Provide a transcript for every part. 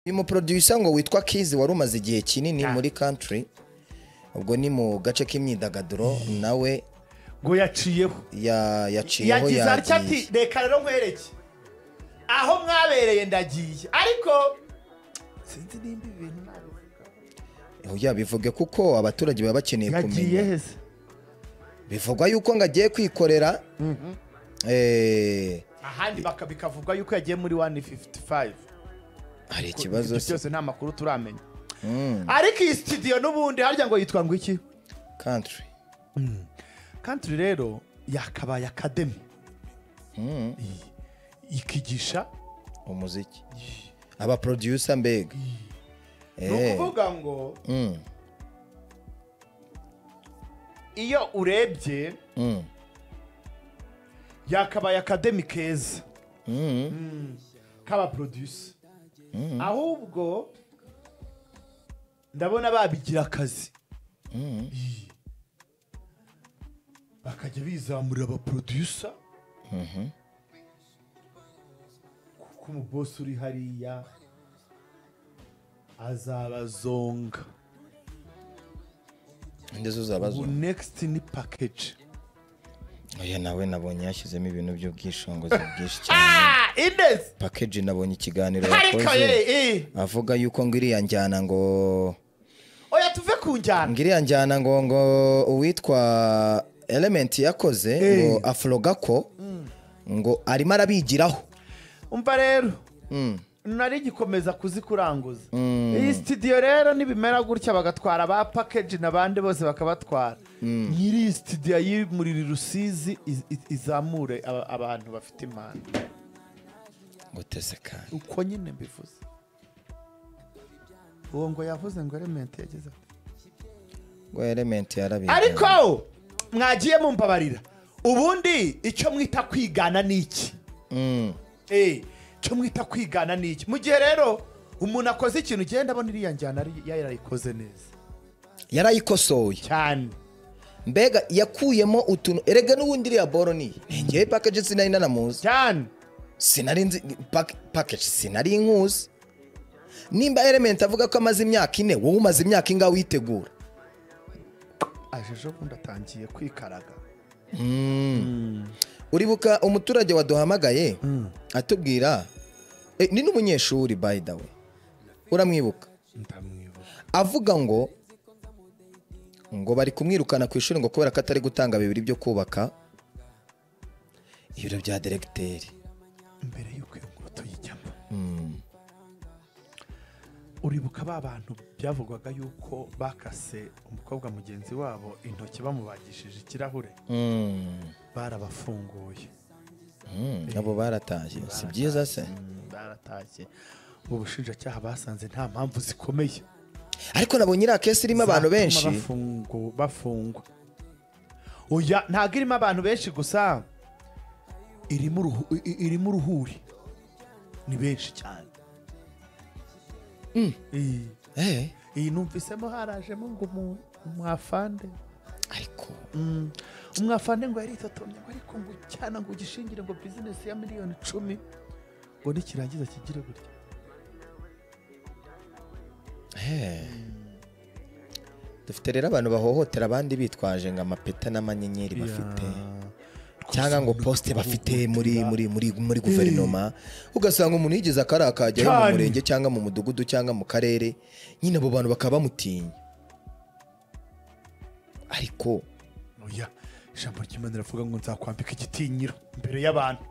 uyu muproducer ngo witwa Kizi wari umaze igihe kinini muri country ubwo ni mu gace k'imyidagaduro nawe ngo yaciyeho ya- yaciyeho yagize atya ati yagiye reka rero nkwereke aho mwabereye ndagiye ariko sinzi nimba ibi bintu oya bivuge kuko abaturage baba bakeneye yagiye kumenya heza bivugwa yuko ngo agiye kwikorera eh, ahandi baka- bikavugwa yuko yagiye muri 155 hari ikibazo Ibyo se byose nta makuru turamenya ariko iyi studio n'ubundi harya ngo yitwa ngo iki country country rero yakabaye academy I- ikigisha umuziki aba producer mbega ni ukuvuga ngo iyo urebye yakabaye akademi keza k'abaproducer ahubwo ndabona babigira akazi Iyi. bakajya bizamurira abaproducer kuko umubosi uri hariya azabazonga indezo zabazo ubu next ni package oya nawe nabonye yashyizemo ibintu by'ubwishingizi bwinshi cyane Ah, Ines! package nabonye ikiganiro Ariko ye, yakoze eh. avuga yuko ngo iriya njyana ngo oya tuve ku njyana ngo iriya njyana ngo ngo uwitwa element yakoze ngo afurogako ngo arimo arabigiraho umva rero nari gikomeza kuzikuranguza iyi studio rero nibimera gutya bagatwara ba package n'abandi bose bakabatwara nyiri iyi studio y'imuriri rusizi iz- iz- izamure aba- abantu bafite impano ngo tese kandi uko nyine mbivuze uwo ngo yavuze ngo element yageze ati ngo element yarabigiraho ariko mwagiye mumbabarira ubundi icyo mwita kwigana ni iki Eh, icyo mwita kwigana ni iki mu gihe rero umuntu akoze ikintu ugenda abona iriya njyana ari- yarayikoze neza yarayikosoye cyane mbega yakuyemo utuntu erega n'ubundi iriya boro ni ngewe package sinari nanamuzi cyane sinari nzi pak- package sinari nkuzi nimba element avuga ko amaze imyaka ine wowe umaze imyaka ingahe witegura aje ejo bundi atangiye kwikaraga uribuka umuturage waduhamagaye atubwira eh, ni n'umunyeshuri by the way uramwibuka ndamwibuka avuga ngo ngo bari kumwirukana ku ishuri ngo kubera ko atari gutanga bibiri byo kubaka ibiro bya deregiteri mbere y'uko iyo ngoto yijyamo uribuka ba bantu byavugwaga yuko bakase umukobwa mugenzi wabo intoki bamubagishije ikirahure barabafunguye nabo baratashye si byiza se Mm, baratashye ubushinjacyaha basanze nta mpamvu zikomeye ariko nabonye iriya kesi irimo abantu Zatuma benshi bafungu- bafungwa oya ntabwo irimo abantu benshi gusa irimo uruhu- i- i- irimo uruhuri ni benshi cyane iyi Eh, iyi numvisemo harajemo ngo umu- umwafande ariko umwafande ngo yaritotomye ngo ariko ngo cyane ngo ugishingire ngo bizinesi ya miliyoni icumi ngo nikirangiza kigire gutya eh. dufite rero abantu bahohotera abandi bitwaje ngo amapeta n'amanyenyeri bafite cyangwa ngo posite bafite muri muri muri muri guverinoma ugasanga umuntu yigeze akarakajyayo mu Cyane. murenge cyangwa mu mudugudu cyangwa mu karere nyine abo bantu bakaba bamutinya ariko oya ijambo ry'imana riravuga ngo nzakwambika igitinyiro imbere y'abantu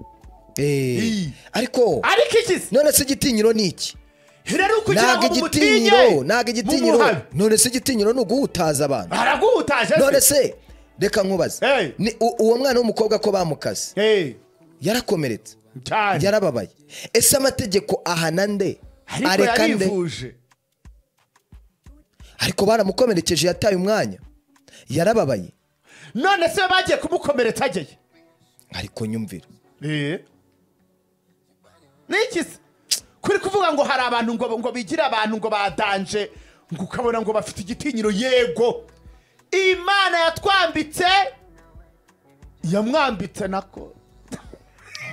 eh, Ii. ariko ariko iki se none se igitinyiro ni iki rero kugira ngo ntabwo umutinye igitinyiro ntabwo igitinyiro mumuhabe. none se igitinyiro ni uguhutaza abantu araguhutaje none se se reka nkubaze Hey. Ni u- uwo mwana w'umukobwa ko bamukase Eh, yarakomeretse cyane yarababaye ese amategeko ahana nde ariko areka nde yarivuje ariko baramukomerekeje yataye umwanya yarababaye none se bagiye kumukomeretsa ageye ariko nyumvira Eh. niki se kuri kuvuga ngo hari abantu ngo ngo bigira abantu ngo badanje ngo ukabona ngo bafite igitinyiro yego imana yatwambitse yamwambitse nako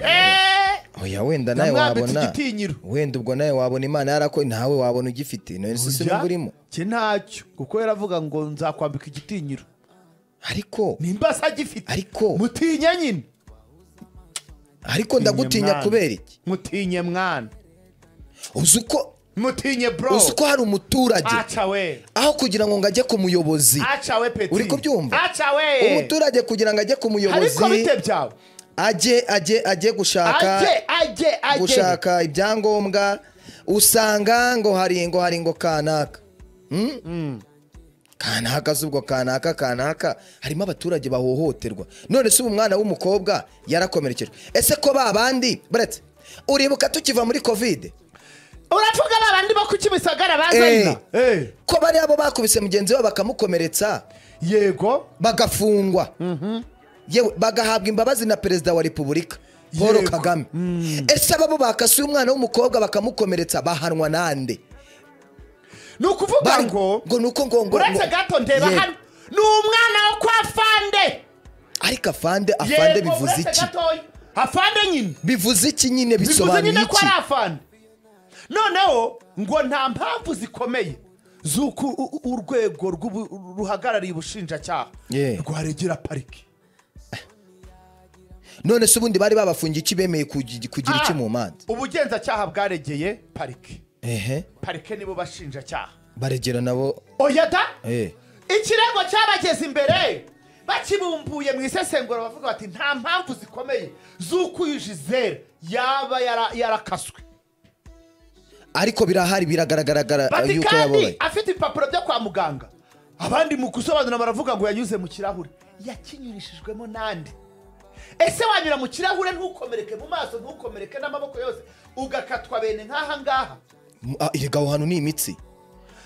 Eh, oya wenda nawe namwambitse wabona igitinyiro wenda ubwo nawe wabona imana yarako nawe wabona ugifite none si Ujya? sinubwo urimo Njye ntacyo kuko yaravuga ngo nzakwambika igitinyiro ariko nimba se agifite Ariko- mutinya nyine ariko ndagutinya mwana. kubera iki mutinye mwana uzi uko mutinye bro uzi uko hari umuturage aca we aho kugira ngo ngo ajye ku muyobozi aca we peti Uri kubyumva? aca we umuturage kugira ngo ajye ku ariko muyobozi bite byawe ajye ajye ajye gushaka ajye ajye ajye gushaka ibyangombwa usanga ngo hari ngo hari ngo kanaka Hmm? kanaka si ubwo kanaka kanaka harimo abaturage bahohoterwa none se ubu umwana w'umukobwa yarakomerekejwe ese ko ba bandi buretse uribuka tukiva muri kovide uravuga babandi bo ku kimisagara Eh. bazanira Eh, ko bari abo bakubise mugenzi wabo bakamukomeretsa yego bagafungwa yewe bagahabwa imbabazi na perezida wa repubulika paul Yego. kagame ese aba bo bakasuye umwana w'umukobwa bakamukomeretsa bahanwa nande ni ukuvuga Bari- ngo ngo ni uko ngo ngo uretse ngo- gato ndeba Yego. hano ni umwana wo kwa fande ariko afande afande Yego, bivuze uretse iki gatoya. afande nyine bivuze iki nyine bivuze bisobanuye nyine ko iki ari afande noneho ngo nta mpamvu zikomeye z'uko u- u- urwego rw'ubu- ruhagarariye ubushinjacyaha Yeah. rwaregera pariki none se ubundi bari babafungiye iki bemeye kugi- kugira iki Ah, mu manza ubugenzacyaha bwaregeye pariki ehe parike nibo bashinjacyaha baregera nabo oya da eh ikirego cyabageze imbere bakibumbuye mu isesengura bavuga bati nta mpamvu zikomeye z'uko uyu jizera yaba yara- yarakaswe ariko birahari biragaragara bati yuko kandi yababaye afite ibipapuro byo kwa muganga abandi mu gusobanura baravuga ngo yanyuze mu kirahure yakinyurishijwemo n'andi ese wanyura mu kirahure ntukomereke mu maso ntukomereke n'amaboko yose ugakatwa bene nk'aha ngaha M- ah, erega aho hantu ni imitsi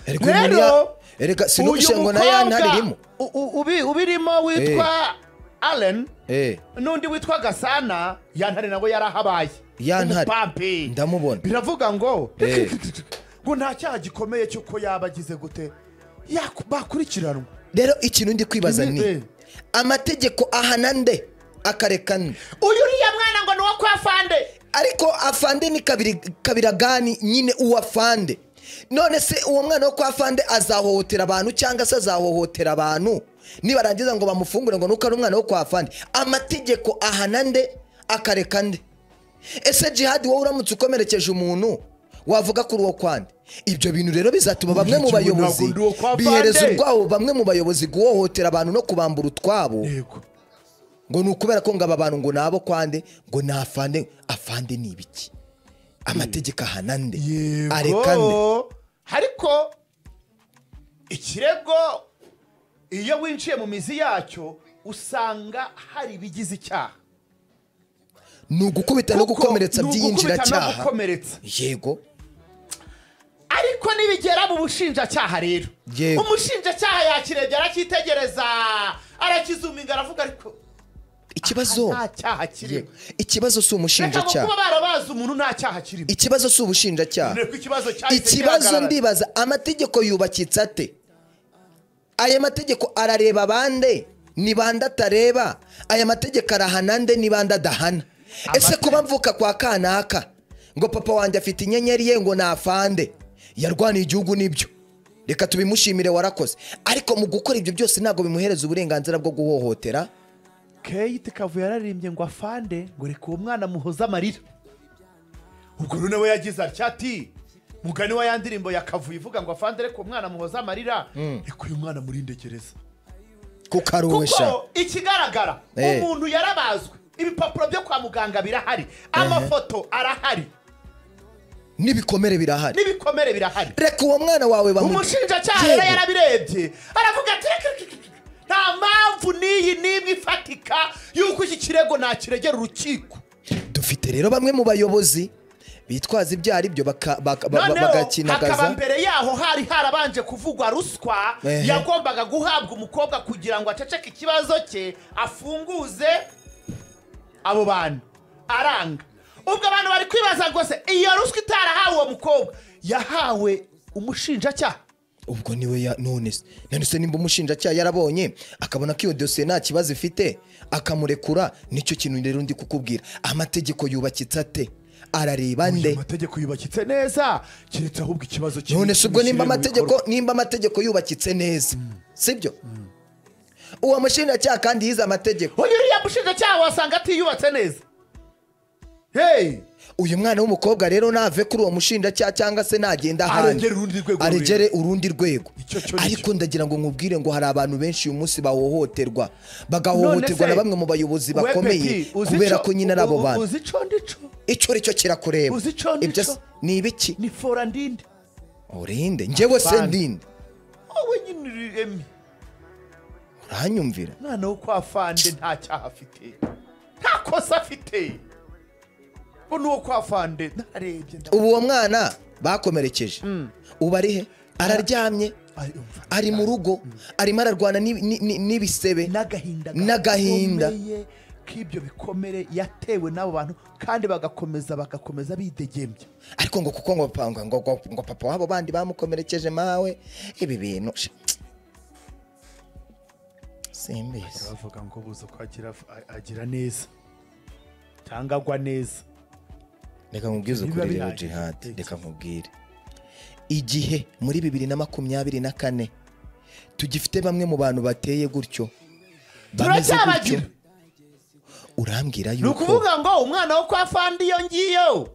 erega uyu muntu ya- rero erega uyu sinubushe ngo nayo ntaririmo u- u- ubi- ubirimo witwa allen eh n'undi witwa gasana yantare nawe yarahabaye Yantare. Umupampi. Ndamubona. biravuga ngo Eh. ngo nta cyaha gikomeye cy'uko yaba agize gute Yaku- bakurikiranwa rero ikintu ndi kwibaza Ibi- ni eh. amategeko ahana nde akareka nde uyu uriya mwana ngo ni uwo kwa fande ariko afande ni kabiri kabiragani nyine uwafande none se uwo mwana wo kwa fande azahohotera abantu cyangwa se azahohotera abantu nibarangiza ngo bamufungure ngo nuko ari umwana wo kwa fande amategeko ahana nde akareka nde ese jihadi wowe uramutse ukomerekeje umuntu wavuga kuri uwo kwande ibyo bintu rero bizatuma bamwe mu Ntabwo ndi uwo bayobozi kwa Fande. bihereza ubwabo bamwe mu bayobozi guhohotera abantu no kubambura utwabo yego ngo ni ukubera ko ngo aba bantu ngo ni abo kwande ngo ni afande afande ni ibiki amategeko ahana nde areka nde yego ariko ikirego iyo winjiye mu mizi yacyo usanga hari ibigize icyaha ni ugukubita no Kuko gukomeretsa ni ugukubita no by'iyinjiracyaha gukomeretsa yego ariko nibigera mu bushinjacyaha rero Yego. umushinjacyaha yakirebye aracyitegereza arakizuminga aravuga ariko ikibazo nta cyaha kirimo Yego. ikibazo si reka ngo kuba umushinjacyaha barabazi umuntu nta cyaha kirimo ikibazo si ubushinjacyaha Dore ko ikibazo cyahise ikibazo gihagarara. ndibaza amategeko yubakitse ate aya mategeko arareba bande ni bande atareba aya mategeko arahana nde ni bande adahana ese Amate- kuba mvuka kwa kanaka ngo papa wanjye afite inyenyeri ye ngo nafande yarwaniye igihugu nibyo reka tubimushimire warakoze ariko mu gukora ibyo byose ntabwo bimuhereza uburenganzira bwo guhohotera kate kavuye yararimbye ngo afande ngo reka uwo mwana muhoze amarira ubwo rero nawe yagize atya ati mugani wa ya ndirimbo yakavuye ivuga ngo afande reka uwo mwana muhoze amarira reka uyu mwana murindegereza kuko ari uwe sha kuko ikigaragara Eh. umuntu yarabazwe ibipapuro byo kwa muganga birahari amafoto arahari n'ibikomere birahari n'ibikomere birahari reka uwo mwana wawe bamu umushinjacyaha Yego. rero yarabirebye aravuga ati "Reka, reka, reka, reka." nta mpamvu n'iyi n'imwe ifatika y'uko iki kirego nakiregera urukiko dufite rero bamwe mu bayobozi bitwaza ibyo ari byo baka- baka- ba- ba- noneho hakaba bagakinagaza mbere yaho hari harabanje kuvugwa ruswa Ehe. yagombaga guhabwa umukobwa kugira ngo aceceke ikibazo cye afunguze abo bantu aranga ubwo abantu bari kwibaza rwose iyo ruswa itarahawe uwo mukobwa yahawe umushinjacyaha ubwo niwe ya none se none se nimba umushinjacyaha yarabonye akabona ko iyo dosiye nta kibazo ifite akamurekura nicyo kintu rero ndi kukubwira amategeko yubakitse ate arareba Uyu nde amategeko yubakitse neza keretse ahubwo ikibazo kiri none se ubwo nimba mu bikorwa. amategeko nimba amategeko yubakitse neza sibyo uwo mushinjacyaha kandi yize amategeko uyu uriya mushinjacyaha wasanga atiyubatse neza heyi uyu mwana w'umukobwa rero nave kuri uwo mushinjacyaha cyangwa se nagenda ahandi Aregere urundi rwego aregere urundi rwego Icyo cyo ni ariko ndagira ngo nkubwire ngo hari abantu benshi uyu munsi bahohoterwa None bagahohoterwa se, na bamwe mu bayobozi we bakomeye Peti, uzi kubera ico- ko nyine ari abo u- u- bantu uzi ico ndico icyo uri cyo kirakureba Uzi ico ni Ibyo ico? se- ni ibiki ni fora ndinde urinde njyewe se Afande. ndinde wowe nyine uri emi uranyumvira umwana wo kwa fande nta cyaha afite nta kosa afite ubu ni uwo kwa fande ntarebye ndabona ubu uwo mwana bakomerekeje ubu ari he araryamye Ari umva. ari mu rugo arimo ararwana n'ibi- ni- ni- n'ibisebe n'agahinda N'agahinda. gakomeye k'ibyo bikomere yatewe n'abo bantu kandi bagakomeza bagakomeza bidegembya ariko ngo kuko ngo papa ngo, ngo, ngo papa wabo bandi bamukomerekeje mawe ibi bintu sha, simbizi bavuga ngo buze uko agira, agira neza cyangwa agwa neza reka nkubwize Biba ukuri rero birangiye jihad igitekerezo. reka nkubwire igihe muri bibiri na makumyabiri na kane tugifite bamwe mu bantu bateye gutyo bameze gutyo turacyabagira urambwira ni yuko ukuvuga ngo umwana wo kwa fandi iyo ngiyo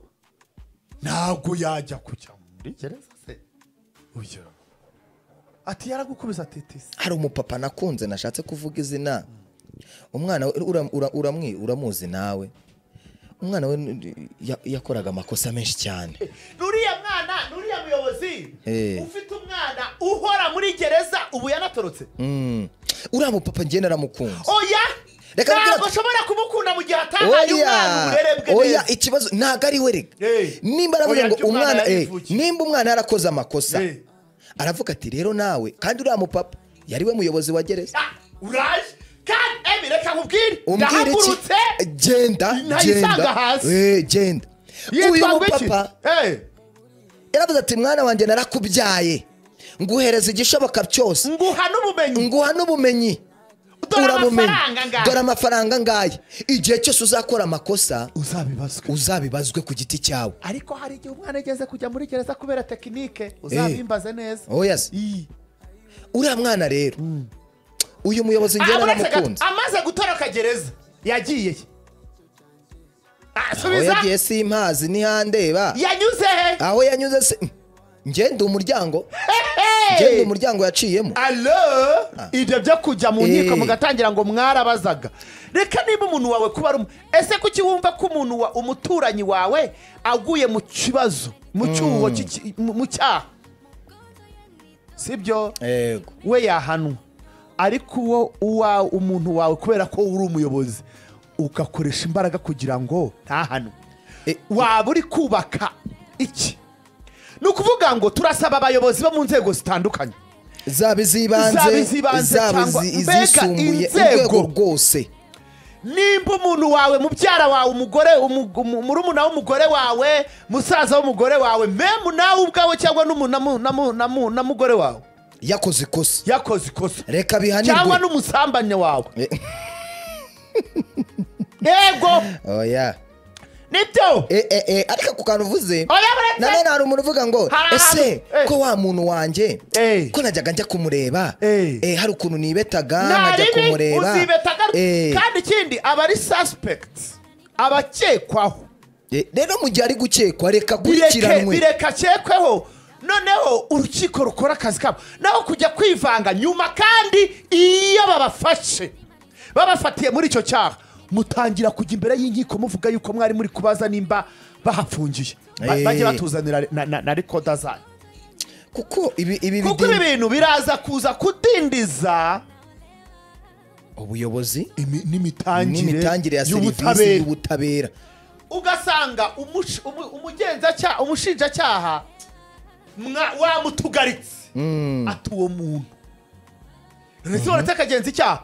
ntabwo yajya kujya muri gereza se uyu ati yaragukubise atetesi hari umupapa nakunze nashatse kuvuga izina umwana we ura- ura- uramwi- uramuzi nawe umwana we ya- yakoraga amakosa menshi cyane nuriya mwana nuriya muyobozi Eh. ufite umwana uhora muri gereza ubu yanatorotse Mm. uriya mupapa njye naramukunze oya Reka mbwira- ntabwo ushobora kumukunda mu gihe atahaye umwana uburere bwe oya neza ikibazo ntabwo ari we reka Hey. nimba aravuga Oya, ngo njye umwana umwana eh, yarivukiye. nimba umwana yarakoze amakosa Hey. aravuga ati rero nawe kandi uriya mupapa yari we muyobozi wa gereza Ah, uraje kandi emi reka nkubwire umbwira iki ndahagurutse genda Nayisanga genda hasi. Eh, genda uyu yitwa ngwiki mupapa Eh. yaravuze ati mwana wanjye narakubyaye nguhereza igishoboka cyose nguha n'ubumenyi nguha n'ubumenyi Dore urabumenye amafaranga ngahe? dore amafaranga ngahe igihe cyose uzakora amakosa uzabibazwe uzabibazwe ku giti cyawe ariko hari igihe umwana ageze kujya muri gereza kubera tekinike uzabimbaze neza oya se Iyi. uriya mwana rero uyu muyobozi njye Ah, uretse naramukunze gato, amaze gutoroka gereza yagiye he? Ah, aho subiza yagiye simpazi ntihandeba yanyuze he aho yanyuze se ngende umuryango Hey! ngende umuryango yaciyemo alo ibyo byo kujya mu nkiko Eh. mugatangira ngo mwarabazaga reka niba umuntu wawe kuba ari umu- ese kuki wumva ko umuntu wa umuturanyi wawe aguye mu kibazo mu cyuho cy'iki- mu mu cyaha sibyo yego we yahanwa ariko uwo uwa umuntu wawe kubera ko uri umuyobozi ugakoresha imbaraga kugira ngo ntahanwe E- waba uri kubaka iki ni ukuvuga ngo turasaba abayobozi bo mu nzego zitandukanye zaba Zaba iz'ibanze iz'ibanze zaba cyangwa- izi- mbega izisumbuye inzego. urwego rwose nimba umuntu wawe mubyara wawe umugore umu- umu- murumuna w'umugore wawe musaza w'umugore wawe memu nawe ubwawe cyangwa n'umu- na mu- na mu- na mu- na mugore wawe yakoze ikosa yakoze ikosa reka cyangwa bihanirwe n'umusambanya wawe Eh. yego oya nibyo Eh, eh, eh, ariko ako kantu uvuze oya buretse nanone hari umuntu uvuga ngo Hari ese ahantu- eh. ko wa muntu wanjye Eh. ko najyaga njya kumureba Eh. eh, hari ukuntu nibetaga nta nkajya ribi kumureba uzibeta Eh, gato kandi ikindi aba ari suspect abakekwaho eh, rero mu gihe ari gukekwa reka bireke akurikiranwe bireke akekweho noneho urukiko rukora akazi kabo naho kujya kwivanga nyuma kandi iyo babafashe babafatiye muri icyo cyaha mutangira kujya imbere y'inkiko muvuga yuko mwari muri kubaza nimba bahafungiye Ba- Eh. bajye batuzanira na- na na rekoda zayo kuko ibi ibi kuko bidinda- ibi bintu biraza kuza kudindiza ubuyobozi imi- n'imitangire n'imitangire ya serivisi y'ubutabera. y'ubutabera ugasanga umush- umu- umugenzacyaha umushinjacyaha mwa- wamutugaritse ati uwo muntu ndetse uretse akagenza icyaha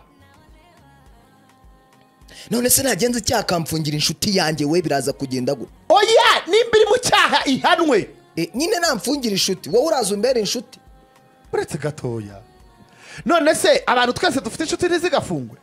none se nagenza icyaha akamfungira inshuti yanjye we biraza kugenda gute oya nimba iri mu cyaha ihanwe Eh, nyine namfungira inshuti wowe uraza umbera inshuti uretse gatoya none se abantu twese dufite inshuti ntizigafungwe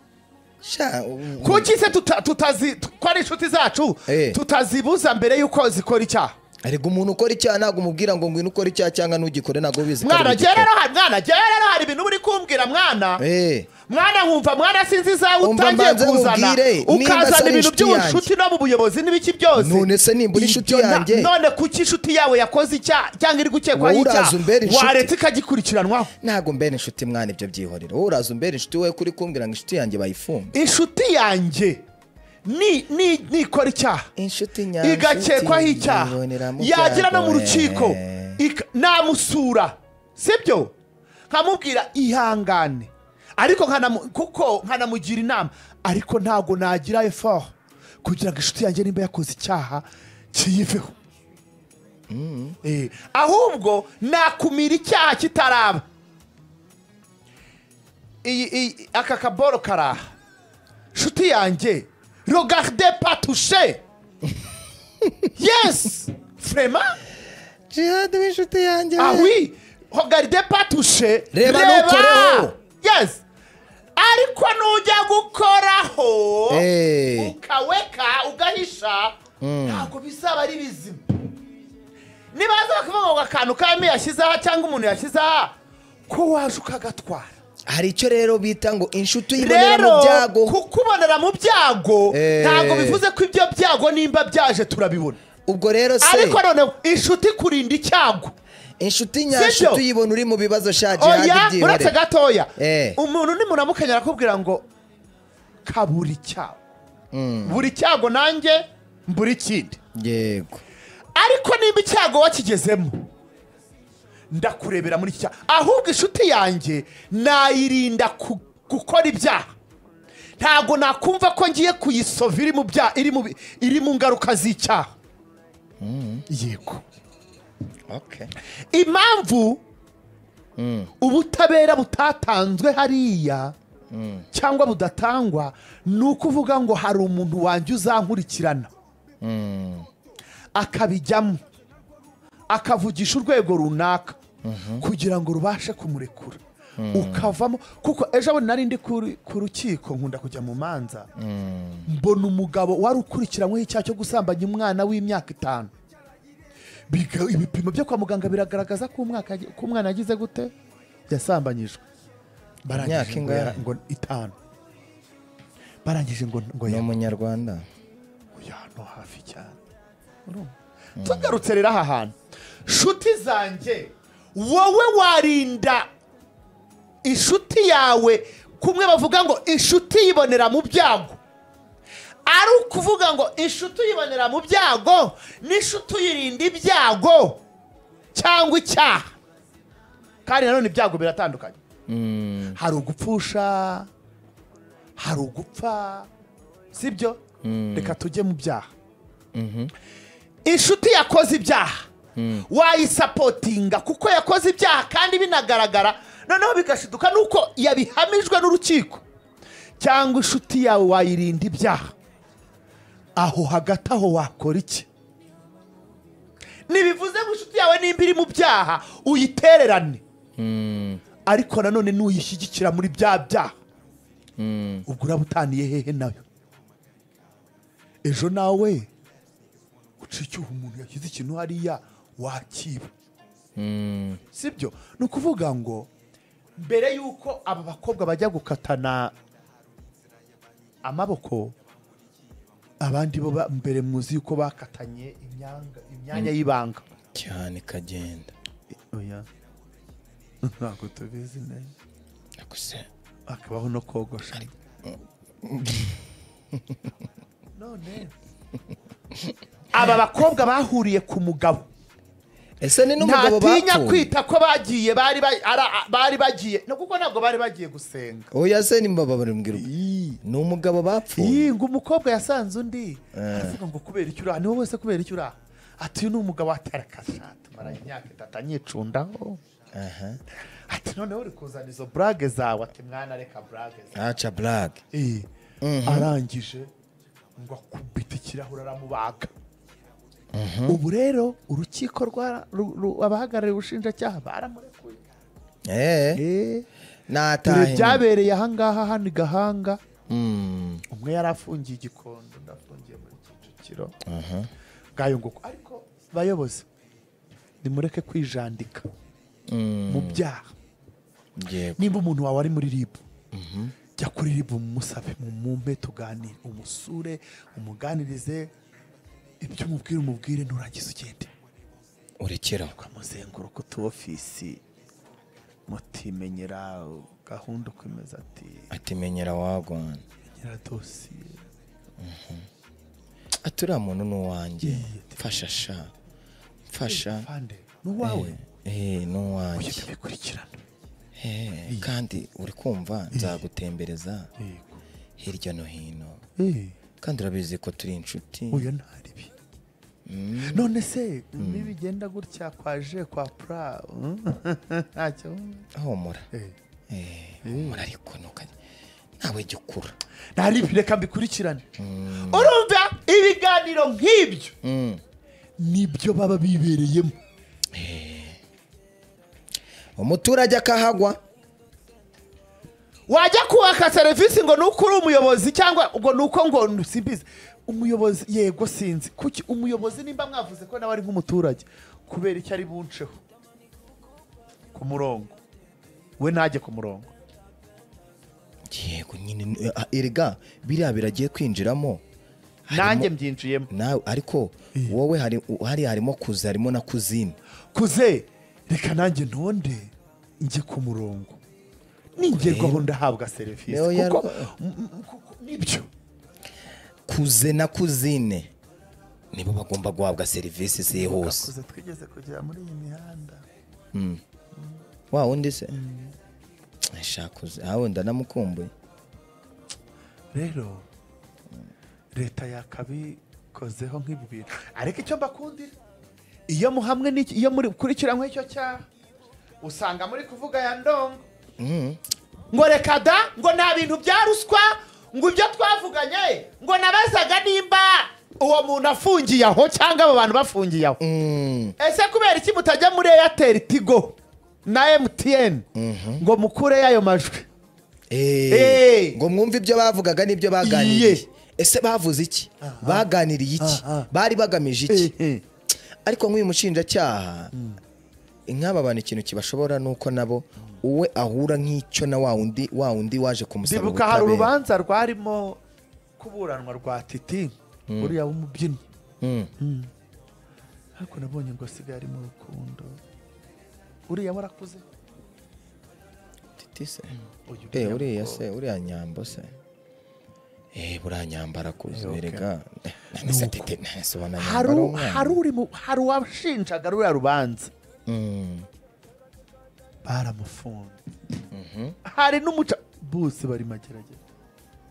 sha u- kuki se tuta- tutazi ko ari inshuti zacu Eh. tutazibuza mbere y'uko zikora icyaha ariko umuntu ukora icyaha ntabwo umubwira ngo ngwino ukore icyaha cyangwa ntugikore ntabwo ubizi ko ari mwana ugikora. jyewe rero hari mwana jyewe rero hari ibintu uri kumbwira mwana Eh, mwana nkumva mwana sinzi izawe Umva utangiye mbanze kuzana nkubwire, nimba ukazana se ibintu inshuti by'ubunshuti no mu buyobozi n'ibiki byose None se nimba uri inshuti Ibyo na- yanjye? none kuki inshuti yawe yakoze icyaha cyangwa iri gukekwaho Wowe uraza icyaha umbera inshuti. wareta ikagikurikiranwaho ntabwo mbera inshuti mwana ibyo byihorera wowe uraza umbera inshuti we kuri kumbwira ngo inshuti yanjye bayifunge inshuti yanjye ni- ni- nikora icyaha inshuti nyanshuti igakekwaho icyaha yibonera mu yagira no mu byago, rukiko eh. ika- namusura sibyo nkamubwira ihangane ariko nkanamu- kuko nkanamugira inama ariko ntabwo nagira efort kugira ngo inshuti yanjye nimba yakoze icyaha kiyiveho Eh, ahubwo nakumira icyaha kitaraba iyi, iyi, aka kaboro karaha nshuti yanjye rogarde patushe yes frema jihad w'inshuti yanjye awi rogarde patushe Reba nukoreho. yes ariko nujya gukoraho Eh. ukaweka ugahisha ntabwo bizaba ari bizima niba baza bakavuga ngo akantu kami yashyizeho cyangwa umuntu yashyizeho ko waje ukagatwara hari icyo rero bita ngo inshuti yibonera mu rero byago kukubonera mu byago Eh. ntabwo bivuze ko ibyo byago nimba byaje turabibona ubwo rero se ariko noneho inshuti kurinda icyago inshuti nyanshuti uyibona uri mu bibazo sha jihad oya uretse byihorera gatoya Eh. umuntu nimunamukanya arakubwira ngo kabura icyago buri cyago nanjye mbura ikindi yego ariko nimba icyago wakigezemo ndakurebera muri iki cyago ahubwo inshuti yanjye nayirinda ku- gukora ibyaha ntabwo nakumva ko ngiye kuyisova iri mu byaha iri mu bi- iri mu ngaruka z'icyaha yego okay impamvu ubutabera butatanzwe hariya cyangwa budatangwa ni ukuvuga ngo hari umuntu wanjye uzankurikirana akabijyamo akavugisha urwego runaka kugira ngo rubashe kumurekura ukavamo kuko ejo bundi nari ndi kuri- ku rukiko nkunda kujya mu manza mbona umugabo wari ukurikiranyweho icyaha cyo gusambanya umwana w'imyaka itanu Biga- ibipimo byo kwa muganga biragaragaza ko umwaka agi- ko umwana yagize gute yasambanyijwe Imyaka barangije ngo ingahe? yara- ngo itanu barangije ngo ngo ni ya umunyarwanda oya no hafi cyane Urumva? tugarutse rero aha hantu nshuti zanjye wowe warinda inshuti yawe kumwe bavuga ngo inshuti yibonera mu byago ari ukuvuga ngo inshuti uyibonera mu byago n'inshuti uyirinda ibyago cyangwa icyaha kandi nanone ibyago biratandukanye hari ugupfusha hari ugupfa sibyo reka tujye mu byaha inshuti yakoze ibyaha wayisapotinga kuko yakoze ibyaha kandi binagaragara noneho bigashiduka nuko yabihamijwe n'urukiko cyangwa inshuti yawe wayirinda ibyaha aho hagati aho wakora iki ntibivuze ngo inshuti yawe nimba iri mu byaha uyitererane ariko nanone nuyishyigikira muri bya byaha ubwo uraba utaniye hehe nayo ejo nawe uca icyuho umuntu yashyize ikintu hariya wakiba sibyo ni ukuvuga ngo mbere y'uko aba bakobwa bajya gukatana amaboko abandi bo ba- mbere muzi yuko bakatanye imyanga- imyanya y'ibanga cyane ikagenda oya ntabwo tubizi neza naguze akabaho no kogosha none aba bakobwa bahuriye ku mugabo ese ni n'umugabo ntatinya bapfuye kwita ko bagiye bari ba- ara- bari bagiye no kuko ntabwo bari bagiye gusenga oya se ni mbaba barimbwira ubwo. ni umugabo bapfuye ngo umukobwa yasanze undi aravuga ngo kubera icyo uraha ni wowe wese kubera icyo uraha ati uyu ni umugabo atarakashati maranye imyaka itatu anyicundaho aha ati noneho uri kuzana izo burage zawe ati mwana reka burage zawe aca blague Eh, arangije ngo akubite ikirahure aramubaga ubu rero urukiko rwara- ru- ru- abahagarariye ubushinjacyaha baramurekuye eee dore natahe byabereye ahangaha hano i gahanga Mm. umwe yari afungiye igikondo ndafungiye muri kicukiro bwayo nguko ariko bayobozi nimureke kwijandika mu byaha Yego. nimba umuntu wawe ari muri ribu jya kuri ribu musabe mumpe tuganire umusure umuganirize ibyo umubwira umubwire nurangiza ugende urekeraho ukamuzenguruka utu ofisi mutimenyera gahunda ukomeza ati ati menyera wagwana menyera dosiye ati uriya muntu ni uwanjye mfasha sha mfasha fande n'uwawe Eh, ni ujye uwanjye ubikurikirana Eh, kandi uri kumva nzagutembereza yego hirya no hino Eh, kandi urabizi ko turi inshuti uyu nta ribi none se nibigenda gutya kwaje kwa pura mm, ntacyo ahumura Eh. Eh, humura ariko ntukajye nawe jya ukura nta ribi reka mbikurikirane urumva ibiganiro nk'ibyo Mm. nibyo baba bibereyemo umuturage akahagwa wajya kubaka serivisi ngo nuko uri umuyobozi cyangwa ngo nuko ngo simbizi umuyobozi yego sinzi kuki umuyobozi nimba mwavuze ko nawe ari nk'umuturage kubera icyo ari bunceho ku murongo we ntajye ku murongo yego nyine eh, ah, erega biriya biragiye kwinjiramo nanjye mbyinjiyemo nawe ariko wowe hari hariya harimo kuza harimo na kuzima kuze reka nanjye ntonde njye ku murongo ningerwaho ndahabwa serivisi Leo kuko yarwa- m- m- kuko nibyo kuze na kuzine nibo bagomba guhabwa serivisi zihuse Kuze twigeze kugera muri iyi mihanda wa wundi se shaka uze aho ndanamukumbuye rero leta yakabikozeho nk'ibi bintu ariko icyo mbakundira iyo muhamwe n'iki- iyo muri gukurikiranywe icyo cyaha usanga muri kuvuga ya ndongo ngo reka da ngo nta bintu bya ruswa ngo ibyo twavuganye ngo nabazaga nimba uwo muntu afungiye aho cyangwa abo bantu bafungiye aho Mm. ese kubera iki mutajya muri eyateri tigo na emutiyeni ngo mukure y'ayo majwi Eh, Eh. ngo mwumve ibyo bavugaga n'ibyo baganiriye Iye. ese bavuze iki baganiriye iki Aha. bari bagamije iki ariko nk'uyu mushinjacyaha nk'aba bantu ikintu kibashobora ni uko nabo uwe ahura nk'icyo na wa wundi wa wundi waje kumusaba ndibuka hari ubutabera urubanza rwarimo kuburanwa rwa titi uriya w'umubyinnyi Mm. ariko nabonye ngo asigaye ari mu rukundo uriya warakuze Titi se Uyu Eh, uriya uriya mukobwa. se uriya nyambo se Eh, buriya nyambara kuzi Eh, okay. erega Eh, nese Nuko. tete nese ubona hari nyambara u- umwana. hari uri mu- hari uwashinjaga ruriya rubanza Mm. baramufunze hari n'umuca bose bari magerageza